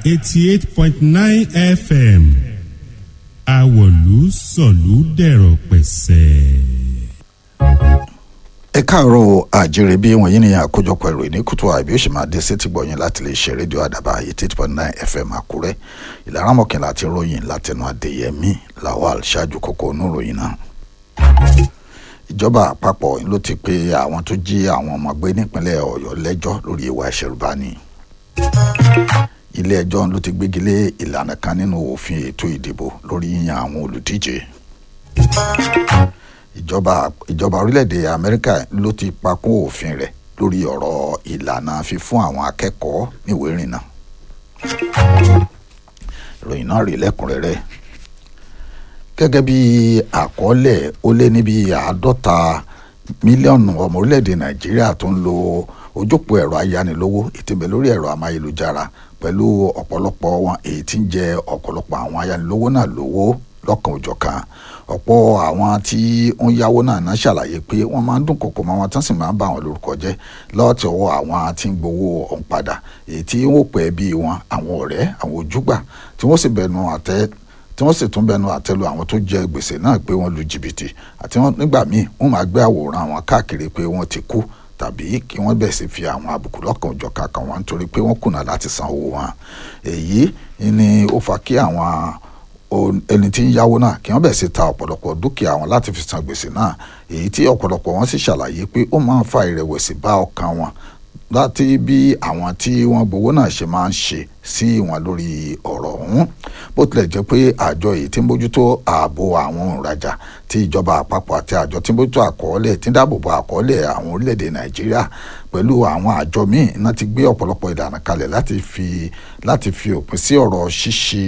eighty eight point nine fm àwọ̀lú sọ̀lú dẹ̀rọ̀ pẹ̀sẹ̀. ẹ káàárọ̀ àjèrè bí wọ̀nyí ni àkójọpọ̀ ìròyìn ní kùtù àìbí ó sì máa dé sétí gbọ̀yìn láti lè ṣe rédíò àdàbà eighty eight point nine fm àkúrẹ́ ìlànà mọ̀kànlá àti ròyìn látẹnu adéyẹmí lawal ṣáájú kókó oníròyìn náà. ìjọba àpapọ̀ ló ti pe àwọn tó jí àwọn ọmọ gbé nípínlẹ̀ ọ̀yọ́ lẹ́jọ́ lórí ìwà ìṣẹ̀rùbani. ilé ẹjọ́ ló ti gbégi lé ìlànà kan nínú òfin ètò ìdìbò lórí yíyan àwọn olùdíje ìjọba ìjọba orílẹ̀-èdè amẹ́ríkà ló ti pakún òfin rẹ̀ lórí ọ̀rọ̀ ìlànà fífún àwọn akẹ́kọ̀ọ́ níwèé ìrìnnà. ìròyìn náà rí lẹ́kùnrẹ́rẹ́ gẹ́gẹ́ bí àkọọ́lẹ̀ ó lé níbi àádọ́ta mílíọ̀nù ọmọ orílẹ̀-èdè nàìjíríà tó ń lo ojópó ẹ̀rọ ayánilówó ìtìbẹ̀ lórí ẹ̀rọ amáyélujára pẹ̀lú ọ̀pọ̀lọpọ̀ wọn èyí tí ń jẹ ọ̀pọ̀lọpọ̀ àwọn ayánilówó náà lówó lọ́kàn òjọ̀kan ọ̀pọ̀ àwọn tí ń yáwó náà náà ṣàlàyé pé wọ́n máa ń dún kòkò mọ́ wọn tán sì máa ń bá wọn lórúkọ jẹ́ lọ́ọ̀tì ọwọ́ àwọn tí ń gbowó ọ̀hún padà èyí tí wọ́n pẹ́ bí wọn àwọn ọ̀rẹ́ àwọn ojúgbà tí wọ́n sì bẹnu àtẹ́ tí wọ́n sì tún bẹnu àtẹ́lu àwọn tó jẹ gbèsè náà pé wọ́n lu jìbìtì àti wọ́n nígbà míì wọ́n máa gbé àwòrán àwọn káàkiri pé wọ́n ti kú tàbí kí wọ́n bẹ̀ sí fi àwọn àbùkù lọ́kàn òjọ̀kan kan wọn nítorí pé wọ́n kùnà láti san owó wọn èyí ni ó fa kí àwọn ẹni tí ń yáwó náà kí wọ́n bẹ̀ sí ta ọ̀pọ̀lọpọ̀ dúkìá wọn láti fi san gbèsè náà èyí tí ọ̀pọ̀lọpọ̀ wọn sì ṣàlàyé pé ó máa ń fa ìrẹ̀wẹ̀sì bá ọkàn wọn láti bí àwọn tí wọ́n gbowó náà ṣe máa ń ṣe sí wọn lórí ọ̀rọ̀ ọ̀hún bó tilẹ̀ jẹ́ pé àjọ èyí tí ń bójútó ààbò àwọn òǹrajà tí ìjọba àpapọ̀ àti àjọ tí ń bójútó àkọọ́lẹ̀ tí ń dáàbòbò àkọọ́lẹ̀ àwọn orílẹ̀-èdè nàìjíríà pẹ̀lú àwọn àjọ míì náà ti gbé ọ̀pọ̀lọpọ̀ ìlànà kalẹ̀ láti fi láti fi òpin sí ọ̀rọ̀ ṣíṣe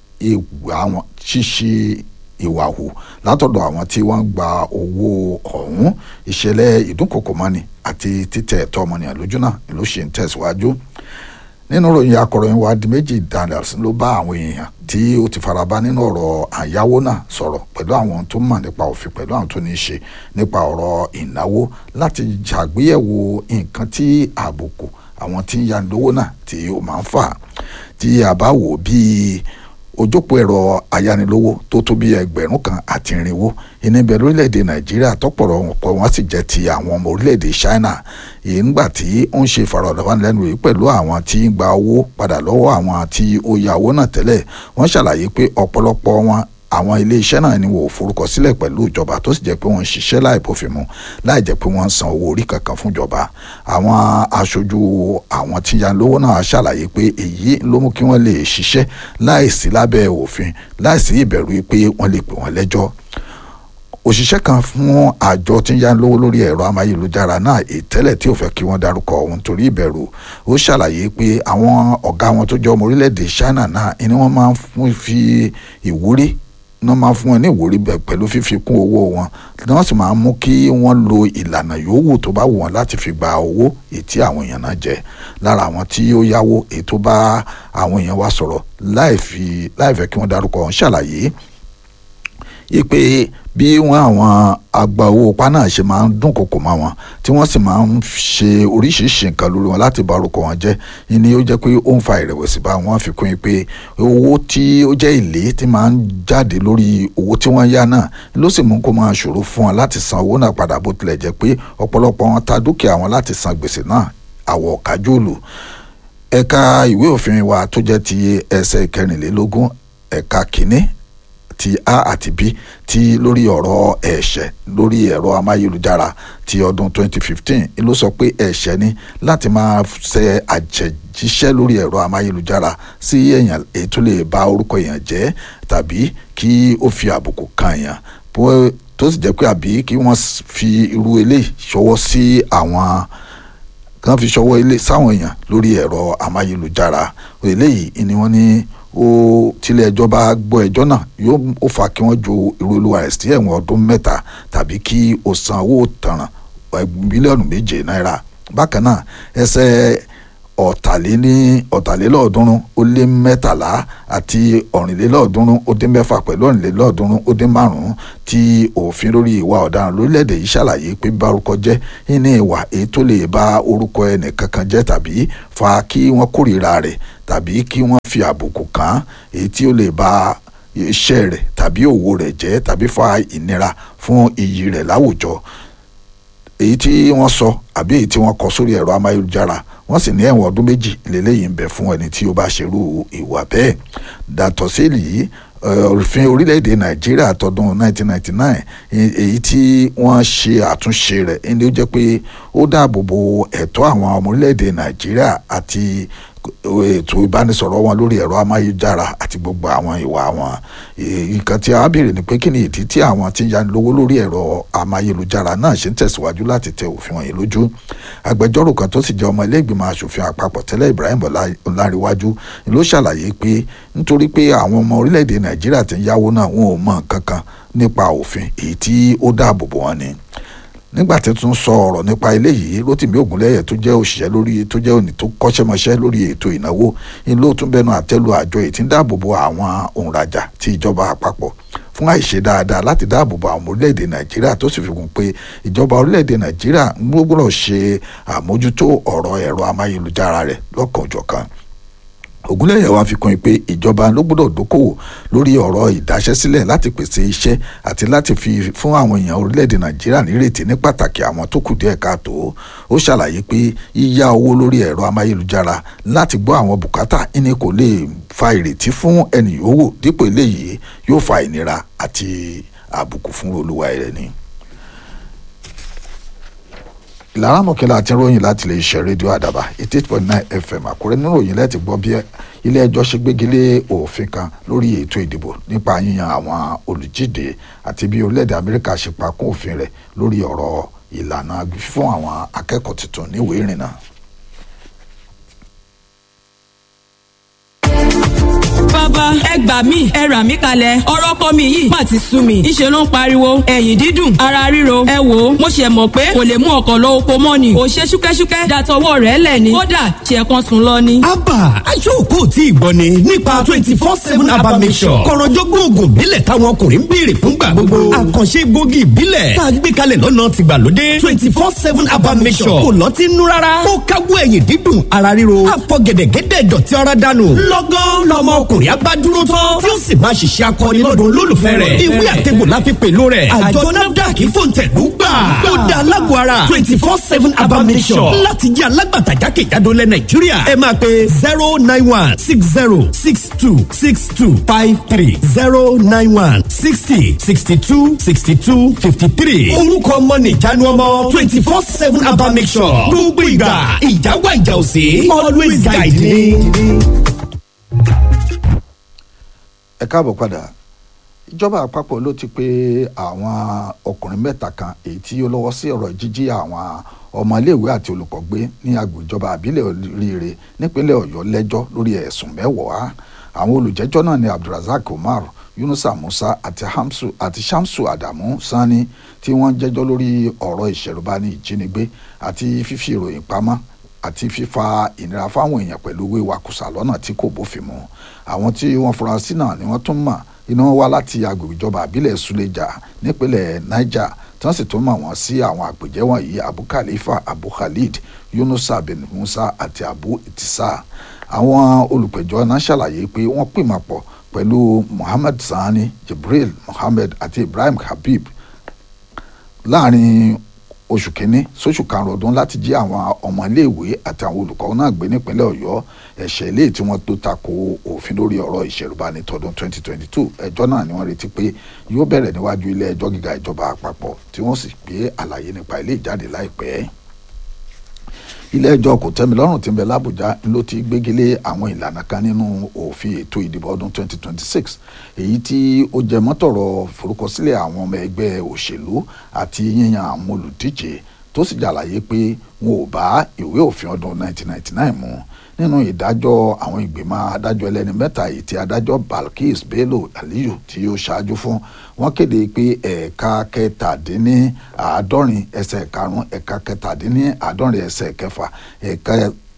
àwọn ṣíṣe ìwà hù látọ̀dọ̀ àwọn tí wọ́n gba owó ọ̀hún ìṣẹ̀lẹ̀ ìdúnkòkòmọ́ni àti títẹ̀ ẹ̀tọ́ ọmọnìyàn lójú náà ló ṣe ń tẹ̀síwájú nínú ìròyìn akọ̀ròyìn wa di méjì daniels ló bá àwọn èèyàn tí ó ti faraba nínú ọ̀rọ̀ àyáwó náà sọ̀rọ̀ pẹ̀lú àwọn tó mọ̀ nípa òfin pẹ̀lú àwọn tó ní í ṣe nípa ọ̀rọ̀ ìnáwó láti ṣàgbéyẹ̀wò nǹkan tí àbùkù àwọn tí ń yanilówó náà tí ó máa ń fà tí a bá wò bíi ojópó ẹ̀rọ ayánilówó tó tó bí ẹgbẹ̀rún kan àti irinwó ìníbẹ̀ lórílẹ̀‐èdè nàìjíríà tọ́pọ̀rọ̀ ọ̀pọ̀ wọn sì jẹ́ ti àwọn ọmọ orílẹ̀‐èdè china èyí ńgbà tí ó ń ṣe ìfọ̀rọ̀lọ́wọ́nilẹ́nu yìí pẹ̀lú àwọn tí ń gba owó padà lọ́wọ́ àwọn tí ó ya owó náà tẹ́lẹ̀ wọ́n ṣàlàyé pé ọ̀pọ̀lọpọ̀ wọn àwọn iléeṣẹ́ náà ni wò ó forúkọ sílẹ̀ pẹ̀lú ìjọba tó sì jẹ́ pé wọ́n ń ṣiṣẹ́ láì bófin mu láì jẹ́ pé wọ́n ń san owó orí kankan fún ìjọba àwọn aṣojú àwọn tí yanilówó náà ṣàlàyé pé èyí ló mú kí wọ́n lè ṣiṣẹ́ láì sí lábẹ́ òfin láì sí ìbẹ̀rù pé wọ́n lè pè wọ́n lẹ́jọ́ òṣìṣẹ́ kan fún àjọ tí ń yá lówó lórí ẹ̀rọ amáyélujára náà ìtẹ́lẹ̀ tí ò fẹ́ kí wọ́n darúkọ òun torí ìbẹ̀rù ó ṣàlàyé pé àwọn ọ̀gá wọn tó jẹ́ ọmọ orílẹ̀-èdè China náà ni wọ́n máa ń fi ìwúrí wọ́n máa fún wọn ní ìwúrí bẹ̀ pẹ̀lú fífi kún owó wọn wọ́n sì máa ń mú kí wọ́n lo ìlànà yòówù tó bá wù wọ́n láti fi gba owó ètí àwọn èèyàn náà jẹ lára àwọn tí ó yáwó ètò bá àwọn èèyàn wa sọ̀rọ̀ láì fẹ́ kí wọ́n darúkọ wọn ṣàlàyé ipe bí wọn àwọn àgbà owó pa náà ṣe máa ń dúnkokò mọ́ wọn tí wọ́n sì máa ń ṣe oríṣiríṣi nǹkan lórí wọn láti bá orúkọ wọn jẹ́ ni ó jẹ́ pé ó ń fa ìrẹ̀wẹ̀sì bá wọn fi kún pé owó tí ó jẹ́ èlé tí máa ń jáde lórí owó tí wọ́n yá náà ló sì mú kó máa ṣòro fún wọn láti san owó náà padà bó tilẹ̀ jẹ́ pé ọ̀pọ̀lọpọ̀ wọn ta dúkìá wọn láti san gbèsè náà àwọ̀ kájúlù ẹ̀ka ìwé òfin wa tó jẹ́ ti ẹsẹ̀ kẹrìnlélógún ẹ̀ka kìíní ti a àti b ti lórí ọ̀rọ̀ ẹ̀ṣẹ̀ lórí ẹ̀rọ amáyélujára ti ọdún 2015 ló sọ pé ẹ̀ṣẹ̀ ni láti máa ṣe àjẹjíṣẹ́ lórí ẹ̀rọ amáyélujára sí èèyàn èyí tó lè bà orúkọ èèyàn jẹ́ tàbí kí ó fi àbùkù kan èèyàn tó sì jẹ́ pé àbí kí wọ́n fi irú eléyìí ṣọwọ́ sí àwọn kan fi ṣọwọ́ ilé sáwọn èèyàn lórí ẹ̀rọ amáyélujára eléyìí ni wọ́n ní ó tilẹ̀ ẹjọ́ bá gbọ́ ẹjọ́ náà yóò ó fa kí wọ́n ju irú olúwa rẹ̀ sí ẹ̀wọ̀n ọdún mẹ́ta tàbí kí ó san owó tanràn mílíọ̀nù méje náírà bákan náà ẹsẹ̀ ọ̀tàléní ọ̀tàlélọ́ọ̀ọ́dúnrún ó lé mẹ́tàlá àti ọ̀rìnlélọ́ọ̀ọ́dúnrún ó dín mẹ́fà pẹ̀lú ọ̀rìnlélọ́ọ̀ọ́dúnrún ó dín márùn-ún tí òfin lórí ìwà ọ̀daràn lórílẹ̀‐èdè yìí ṣàlàyé pé bá orúkọ jẹ́ ní ìwà èyí tó lè ba orúkọ ẹnì kankan jẹ́ tàbí fa kí wọ́n kórìíra rẹ̀ tàbí kí wọ́n fi àbùkù kàn án èyí tí ó lè ba iṣẹ́ rẹ̀ tàbí òwò rẹ̀ jẹ́ tàbí fa ìnira fún iyì rẹ̀ láwùjọ èyí tí wọ́n sọ àbí èyí tí wọ́n kọ sórí ẹ̀rọ amáyélujára wọ́n sì ní ẹ̀wọ̀n ọdún méjì lélẹ́yìí ń bẹ fún ẹni tí ó bá ṣerú ìwà bẹ́ẹ̀ dàtọ̀ sí èyí òfin orílẹ̀-èdè nàìjíríà tọdún 1999 èyí tí wọ́n ṣe àtúnṣe rẹ̀ ẹni ó jẹ́ pé ó dáàbò bo ẹ̀tọ́ àwọn ọmọ orílẹ̀-èdè nàìjíríà àti ètò ìbánisọ̀rọ̀ wọn lórí ẹ̀rọ amáyélujára àti gbogbo àwọn ìwà wọn nǹkan tí a béèrè ni pé kí ni ìdí tí àwọn tí ń yanilówó lórí ẹ̀rọ amáyélujára náà ṣe ń tẹ̀síwájú láti tẹ òfin wọ̀nyí lójú agbẹjọ́rò kan tó sì jẹ́ ọmọ ilé ìgbìmọ̀ asòfin àpapọ̀ tẹ́lẹ̀ Ibrahim Ọláríwájú ló ṣàlàyé pé nítorí pé àwọn ọmọ orílẹ̀-èdè Nàìjíríà ti ń yáwó náà wọn ò mọ nǹkan kan nípa òfin èyí tí ó dáàbò bò wọ́n ni nígbà tí tún sọ ọ̀rọ̀ nípa eléyìí Rótìmí Ògúnlẹ́yẹ tó jẹ́ òṣìṣẹ́ lórí tó jẹ́ òní tó kọ́ṣẹ́mọṣẹ́ lórí ètò ìnáwó ni ló tún bẹnu àtẹ́lu àjọ èyí tí ń dáàbò bo àwọn òǹrajà tí ìjọba àpapọ̀ fún àìṣe dáadáa láti dáàbò bo àwọn orílẹ̀-èdè Nàìjíríà tó sì fi kún pé ìjọba orílẹ̀-èdè Nàìjíríà ń gbọ́dọ̀ ṣe àmójútó ọ̀rọ̀ ẹ̀rọ amáyélujára rẹ̀ lọ́kànjọ̀kan Ògúnlẹ̀yẹ wá fi kún un pé ìjọba ló gbọ́dọ̀ dókòwò lórí ọ̀rọ̀ ìdáṣẹ́sílẹ̀ láti pèsè iṣẹ́ àti láti fi fún àwọn èèyàn orílẹ̀-èdè Nàìjíríà nírètí ní pàtàkì àwọn tó kù díẹ̀ káàtó ó ṣàlàyé pé yíyá owó lórí ẹ̀rọ amáyélujára láti gbọ́ àwọn bùkátà ìní kò lè fa ìrètí fún ẹnì yòówù dípò eléyìí yóò fa ìnira àti àbùkù fún olúwa rẹ̀ ni ìlànà mọ̀kẹ́lá àti ròyìn láti lè ṣe rédíò àdàbà eighty eight point nine fm àkúrẹ́ nínú òyìn lẹ́tì gbọ́ bí ilé ẹjọ́ ṣe gbégilé òfin kan lórí ètò ìdìbò nípa yíyan àwọn olùjíde àti bí orílẹ̀-èdè amẹ́ríkà ṣe pa kún òfin rẹ̀ lórí ọ̀rọ̀ ìlànà fún àwọn akẹ́kọ̀ọ́ tuntun níwèé ìrìnnà. bàbá ẹ gbà mí ẹ rà mí kalẹ̀ ọ̀rọ̀ ọkọ mi yìí má ti sú mi ìṣe ló ń pariwo ẹ̀yìn dídùn ara ríro ẹ wò ó mo ṣe mọ̀ pé kò lè mú ọkọ̀ lọ oko mọ́ ni ò ṣe ṣúkẹ́ṣúkẹ́ dàtọwọ́ rẹ̀ lẹ̀ ni kódà ṣe kan sùn lọ ni. abba aṣọ́kò tí ìgbọ́ ni nípa twenty four seven abba mission kọ̀rọ̀jọ́gbọ́n oògùn ìbílẹ̀ táwọn ọkùnrin ń béèrè fúngbà gbogbo àkànṣe egbògi ìbílẹ̀ tá a gbé kalẹ̀ lọ́nà tìgbàlódé twenty four seven abba mission kò lọ́tí nú rárá ó káwọ́ ẹ̀yìn dídùn ara ríro àfọ̀gẹ̀dẹ̀gẹ̀dẹ̀ dọ̀tí ara dànù lọ́gán lọ́mọ ọkùnrin abá dúró tán tí ó sì máa ṣiṣẹ́ akọni lọ́dún olólùfẹ́ rẹ̀ ìwé àtẹ̀gbò la fi pèlò rẹ̀ àjọ nafdac fòǹtẹ̀lú gbà ó dá alágbó ara twenty four seven abamisọ̀ láti jẹ́ alágbàtà jákèjádò lẹ̀ nàìjíríà ẹ máa pe zero nine one six zero six two six two five three zero nine one sixty sixty two sixty two fifty three orúkọ ọmọ nìjánu ọmọ twenty four seven abamisọ̀ gbogbo ìgbà ìjà wà ìjà òsè always guide me ẹ káàbọ̀ padà ìjọba àpapọ̀ ló ti pé àwọn ọkùnrin mẹ́ta kan èyí tí ó lọ́wọ́ sí ọ̀rọ̀ jíjí àwọn ọmọléèwé àti olùkọ́ gbé ní agbèjọba àbílẹ̀ oríire nípínlẹ̀ ọ̀yọ́ lẹ́jọ́ lórí ẹ̀sùn mẹ́wàá àwọn olùjẹ́jọ́ náà ní abdulrasaq umar yunusa musa àti hamsu àti shamsu adamu sani tí wọ́n jẹ́jọ́ lórí ọ̀rọ̀ ìṣẹ̀rùbani ìjínigbé àti fífi ìròyìn pamọ́ àti fífa ìnira fáwọn èèyàn pẹ̀lú wíwakùsà lọ́nà tí kò bófin mu àwọn tí wọ́n fura sí náà ni wọ́n tún mọ̀ iná wá láti agbègbè ìjọba àbílẹ̀ suleja nípínlẹ̀ niger tí wọ́n sì tún mọ̀ wọ́n sí àwọn àpèjẹ́ wọ̀nyí abu khalifa abu khalid yunusa bin musa àti abu itisa àwọn olùpẹ̀jọ́ náà ṣàlàyé pé wọ́n pìmọ̀ pọ̀ pẹ̀lú muhammad sani jibril muhammed àti ibrahim habib láàrin oṣù kínní sóṣù karùn ọdún láti jí àwọn ọmọ iléèwé àti àwọn olùkọ́ náà gbé nípínlẹ̀ ọ̀yọ́ ẹ̀ṣẹ̀ ilé tí wọ́n tó tako òfin lórí ọ̀rọ̀ ìṣẹ̀rùbani tọdún 2022 ẹjọ́ náà ni wọ́n retí pé yóò bẹ̀rẹ̀ níwájú ilé ẹjọ́ gíga ìjọba àpapọ̀ tí wọ́n sì gbé àlàyé nípa ilé ìjáde láìpẹ́ ilé ẹjọ́ kòtẹ́milọ́rùn tí ń bẹ lábújá ló ti gbégilé àwọn ìlànà kan nínú òfin ètò ìdìbò ọdún 2026 èyí tí ó jẹ mọ́tọ̀rọ̀ forúkọsílẹ̀ àwọn ọmọ ẹgbẹ́ òṣèlú àti yíyan àwọn olùdíje tó sì jàlàyé pé wọn ò bá ìwé òfin ọdún 1999 mu nínú ìdájọ́ àwọn ìgbìmọ̀ adájọ́ ẹlẹ́ni mẹ́ta èyí tí adájọ́ Balkis Bello Aliyu tí ó ṣáájú fún wọ́n kéde pé ẹ̀ka kẹtàdínní àádọ́rin ẹsẹ̀ karùn-ún ẹ̀ka kẹtàdínní àádọ́rin ẹsẹ̀ kẹfà ẹ̀ka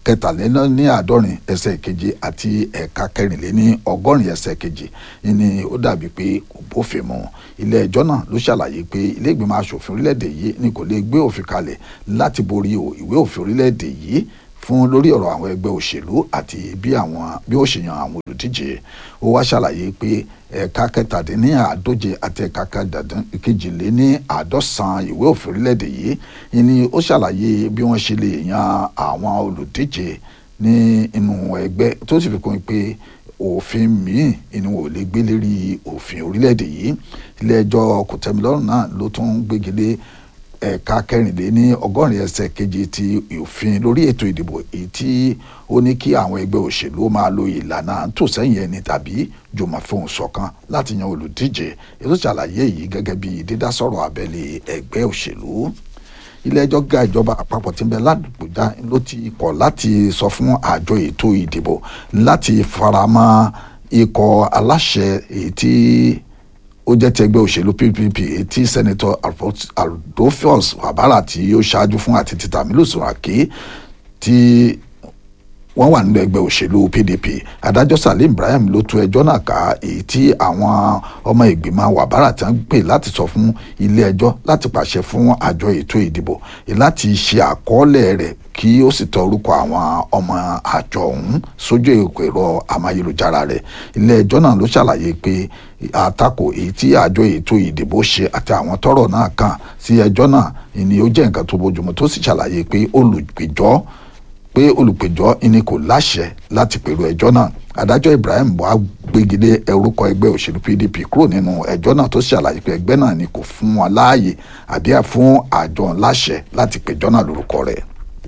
kẹtàléní àádọ́rin ẹsẹ̀ keje àti ẹ̀ka kẹrìnléní ọgọ́rin ẹsẹ̀ keje ni ó dàbí pé kò bófin mu ilé ẹjọ́ náà ló ṣàlàyé pé ilé ìgbìmọ̀ asòfin orílẹ̀-èdè yìí ni kò lè gbé òfin kalẹ̀ láti borí ìwé òfin orílẹ̀-èdè yìí fún lórí ọ̀rọ̀ àwọn ẹgbẹ́ òṣèlú àti bí àwọn bí ó ṣe yan àwọn olùdíje ó wá ṣàlàyé pé ẹ̀ka kẹtàdínní àádóje àti ẹ̀ka kejìléní àádọ́sán ìwé òfin orílẹ̀-èdè yìí ni ó ṣàlàyé bí wọ́n ṣe lè yan àwọn olùdíje ní inú ẹgbẹ́ tó sì fi kún pé òfin míì ni wọn ò lè gbé lérí òfin orílẹ̀-èdè yìí ilé ẹjọ́ kòtẹ́milọ́rùn náà ló tún gbégilé ẹ̀ka kẹrìnléní ọgọ́rin ẹsẹ̀ keje ti òfin lórí ètò ìdìbò èyí tí ó ní kí àwọn ẹgbẹ́ òṣèlú máa lo ìlànà tó sẹ́yìn ẹni tàbí jùmọ̀ fohùn ṣọ̀kan láti yan olùdíje ètò ìṣàlàyé yìí gẹ́gẹ́ bí dídásọ̀rọ̀ abẹ́lé ẹgbẹ́ òṣèlú ilé ẹjọ́ ga ìjọba àpapọ̀ tí ń bẹ ládùúgbòjá ló ti kọ̀ láti sọ fún àjọ ètò ìdìbò láti faramọ́ ikọ̀ aláṣẹ èyí tí ó jẹ́ ti ẹgbẹ́ òṣèlú ppp tí sẹ́nitọ́ adolphus wabara tí ó ṣáájú fún àti títà mílò sùràkí tí wọ́n wà nínú ẹgbẹ́ òṣèlú pdp adájọ́ salim ibrahim ló tú ẹjọ́ náà ká èyí tí àwọn ọmọ ìgbìmọ̀ wàbárà tí wọ́n pè láti sọ fún ilé ẹjọ́ láti pàṣẹ fún àjọ ètò ìdìbò láti ṣe àkọọ́lẹ̀ rẹ̀ kí ó sì tọ orúkọ àwọn ọmọ àjọ ọ̀hún sójú ẹ̀rọ amáyélujára rẹ̀ ilé ẹjọ́ náà ló ṣàlàyé pé àtakò èyí tí àjọ ètò ìdìbò ṣe àti àwọn tọ́rọ̀ náà kàn sí ẹjọ́ náà ni ó jẹ́ nǹkan tó bójúmu tó sì ṣàlàyé pé olùgbèjọ́ pé olùpẹ̀jọ́ ìní kò láṣẹ láti pèrò ẹjọ́ náà adájọ́ ibrahim wá gbégilé orúkọ ẹgbẹ́ òṣèlú pdp kúrò nínú ẹjọ́ náà tó ṣàlàyé pé ẹgbẹ́ náà ni kò fún wọn láàyè àbí fún àjọ láṣẹ láti pẹ̀jọ́ náà lórúkọ rẹ̀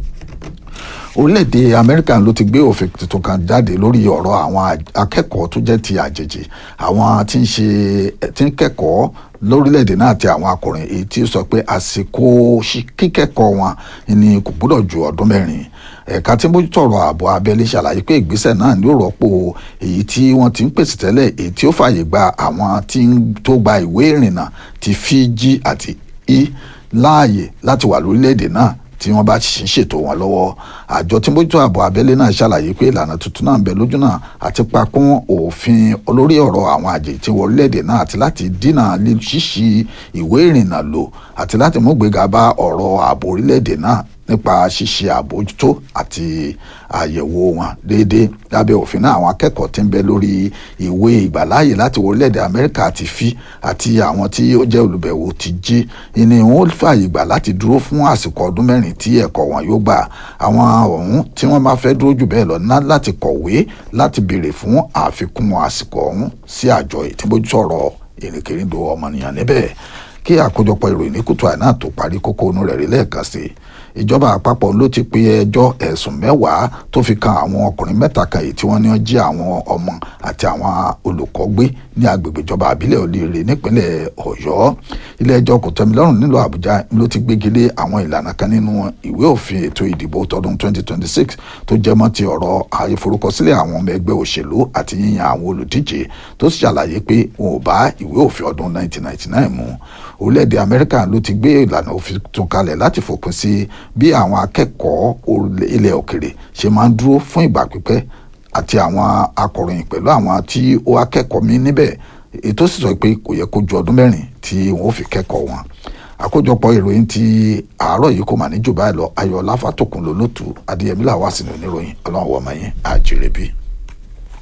orílẹ̀-èdè amẹ́ríkà ló ti gbé òfin tuntun kan jáde lórí ọ̀rọ̀ àwọn akẹ́kọ̀ọ́ tó jẹ́ ti àjèjì àwọn tí ń ṣe tí ń kẹ́kọ̀ọ́ lórílẹ̀‐èdè náà àti àwọn akọ̀rìn èyí tí ó sọ pé àsìkò kíkẹ́kọ̀ọ́ wọn ni kò gbọ́dọ̀ ju ọdún mẹ́rin ẹ̀ka tí mójútó ọ̀rọ̀ ààbò abẹ́lé ṣàlàyé pé ìgbésẹ̀ náà ní ó rọ́pò èyí tí wọ́n ti ń pèsè tẹ́lẹ̀ èyí tí ó fààyè gba àwọn tí tó gba ìwé ìrìnnà ti Fiji àti i láàyè láti wà lórílẹ̀‐èdè náà tí wọ́n bá ṣì ń ṣètò wọn lọ́wọ́ àjọ tí mójútó ààbò abẹ́lé náà ṣàlàyé pé ìlànà tuntun náà ń bẹ lójú náà àti pakún òfin olórí ọ̀rọ̀ àwọn àjèjì tí wọ orílẹ̀-èdè náà àti láti dínà ṣíṣí ìwé ìrìnnà lò àti láti mú gbéga bá ọ̀rọ̀ ààbò orílẹ̀-èdè náà nípa ṣíṣe àbójútó àti àyẹ̀wò wọn déédéé lábẹ́ òfin náà àwọn akẹ́kọ̀ọ́ tí ń bẹ lórí ìwé ìgbàláàyè láti orílẹ̀-èdè amẹ́ríkà ti fi àti àwọn tí ó jẹ́ olùbẹ̀wò ti jí ni wọ́n fààyè gbà láti dúró fún àsìkò ọdún mẹ́rin tí ẹ̀kọ́ wọn yóò gbà àwọn ọ̀hún tí wọ́n bá fẹ́ dúró jù bẹ́ẹ̀ lọ ná láti kọ̀wé láti béèrè fún àfikún àsìkò ọ̀hún sí àjọ ìtìbójútó ọ̀rọ̀ ìrìnkèrindò ọmọnìyàn níbẹ̀ kí àkójọpọ̀ ìròyìn ní kùtù àná tó parí kókó inú rẹ̀ rí lẹ́ẹ̀kan sí i ìjọba àpapọ̀ ló ti pe ẹjọ́ ẹ̀sùn mẹ́wàá tó fi kan àwọn ọkùnrin mẹ́ta kan èyí tí wọ́n ní wọ́n jí àwọn ọmọ àti àwọn olùkọ́ gbé ní agbègbè ìjọba àbílẹ̀ olóore nípínlẹ̀ ọ̀yọ́ ilé ẹjọ́ kòtẹ́milọ́rùn nílùú àbújá ló ti gbégilé àwọn ìlànà kan nínú ìwé òfin ètò ìdìbò tọdún 2026 tó jẹ́ mọ́ ti ọ̀rọ̀ àìforúkọsílẹ̀ àwọn ọmọ ẹgbẹ́ òṣèlú àti yíyan àwọn olùdíje tó sì ṣàlàyé pé wọn ò bá ìwé òfin ọdún 1999 mu orílẹ̀-èdè amẹ́ríkà ló ti gbé ìlànà òfin tún kalẹ̀ láti fòpin sí bí àwọn akẹ́kọ̀ọ́ ilẹ̀ òkèrè ṣe máa ń dúró fún ìgbà pípẹ́ àti àwọn akọ̀ròyìn pẹ̀lú àwọn tí ó akẹ́kọ̀ọ́ mi níbẹ̀ ètò sì sọ pé kò yẹ kó ju ọdún mẹ́rin tí wọ́n fi kẹ́kọ̀ọ́ wọn àkójọpọ̀ ìròyìn ti àárọ̀ yìí kò mà ní jù báyìí lọ ayọ̀ láfàtòkùn lólótù adéyẹmí làwọn àsìnà oníròyìn ọlọ́run wọ̀ọ́mọ yín àjèrè bíi.